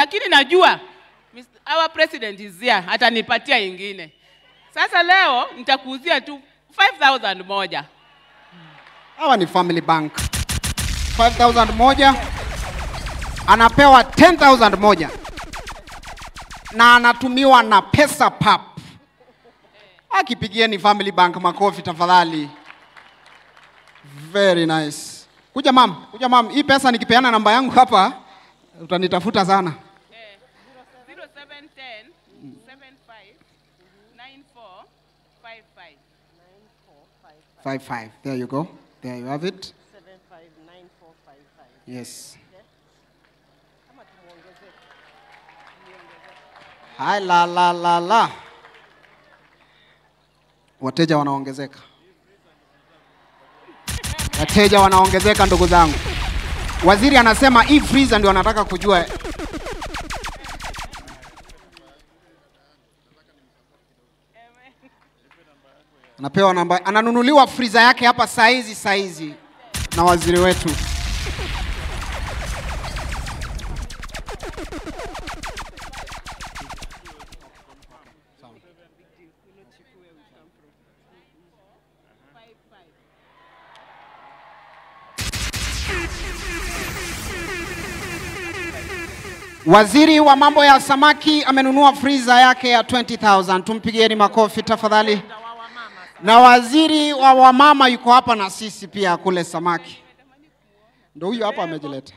lakini najua Mr. our president is here, atanipatia ingine. Sasa leo nitakuuzia tu 5000 moja. Hawa ni Family Bank. 5000 moja anapewa 10000 moja na anatumiwa na pesa pap. Akipigieni Family Bank makofi tafadhali. Very nice. Kuja mam, kuja mam. Hii pesa nikipeana namba yangu hapa utanitafuta sana. 0710 75 94 55. 55. There you go. There you have it. 759455. Yes. Kama tumuongezee. Hai la la la la. Wateja wanaongezeka. Wateja wanaongezeka ndugu zangu. Waziri anasema hii freezer ndio anataka kujua. Anapewa namba, ananunuliwa freezer yake hapa saizi saizi na waziri wetu. Waziri wa mambo ya samaki amenunua freezer yake ya 20,000. Tumpigieni makofi tafadhali. Na waziri wa wamama yuko hapa na sisi pia kule samaki. Ndio huyu hapa amejileta.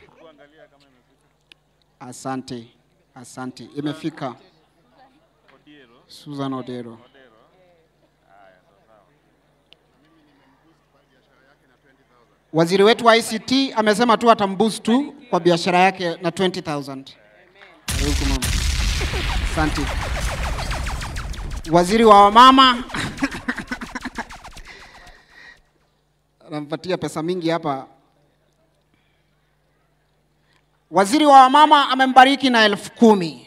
Asante, asante, imefika. Susan Odero. Waziri wetu wa ICT amesema tu atamboost tu kwa biashara yake na 20,000. Karibu mama. Asante. Waziri wa wamama anampatia pesa mingi hapa. Waziri wa wamama amembariki na elfu kumi.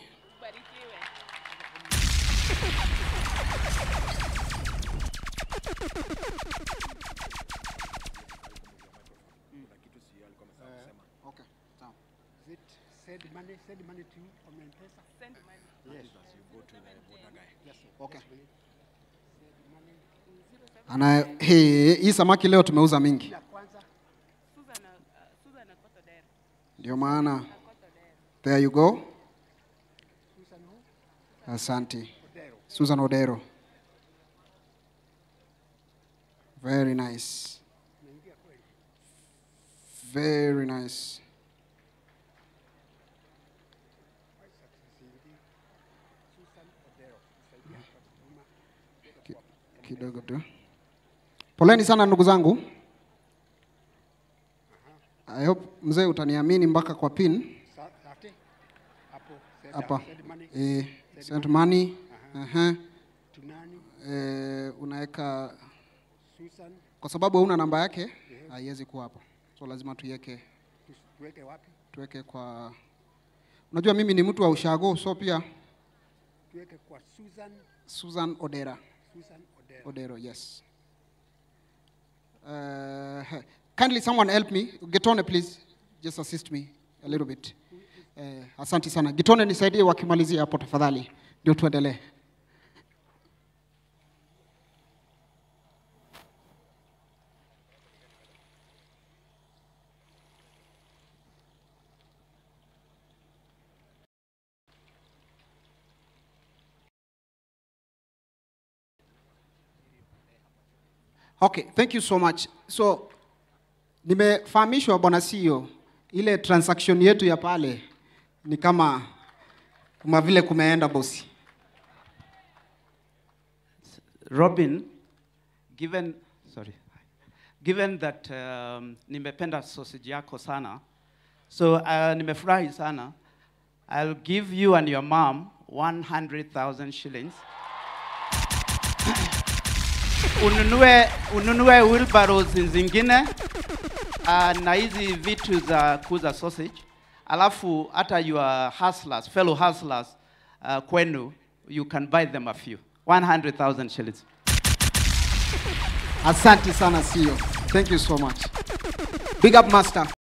Okay, sawa. Send money, send money to you from M-Pesa. Okay. Ana hii hii samaki leo tumeuza mingi. Susan, uh, Susan Akotodero. Ndio maana there you go. Asante. Susan Odero. Very nice. Very nice. Ki- Kidogo tu. Poleni sana ndugu zangu. I hope mzee utaniamini mpaka kwa pin Sa- Safety. Hapo. Send, hapa. send money Eh, send money. Aha. to nani? Eh, unaweka Susan. kwa sababu hauna namba yake haiwezi kuwa hapo, so lazima tuiweke Tu- Tuweke wapi? tuweke kwa. Unajua mimi ni mtu wa ushago, so pia Tuweke kwa Susan, Susan Odera Susan Odero. Odero, yes. Uh, kindly someone help me. Getone please, just assist me a little bit. Uh, asante sana. Getone nisaidie wakimalizia hapo tafadhali, ndio tuendelee. Okay, thank you so much. So nimefahamishwa bwana CEO, ile transaction yetu ya pale ni kama kama vile kumeenda bosi. Robin, given sorry, given that um, nimependa sausage yako sana, so uh, nimefurahi sana. I'll give you and your mom 100,000 shillings. ununue, ununue wheelbarrows zingine uh, na hizi vitu za kuuza sausage, alafu hata your hustlers, fellow hustlers uh, kwenu, you can buy them a few. 100,000 shillings. Asante sana CEO. Thank you so much. Big up master.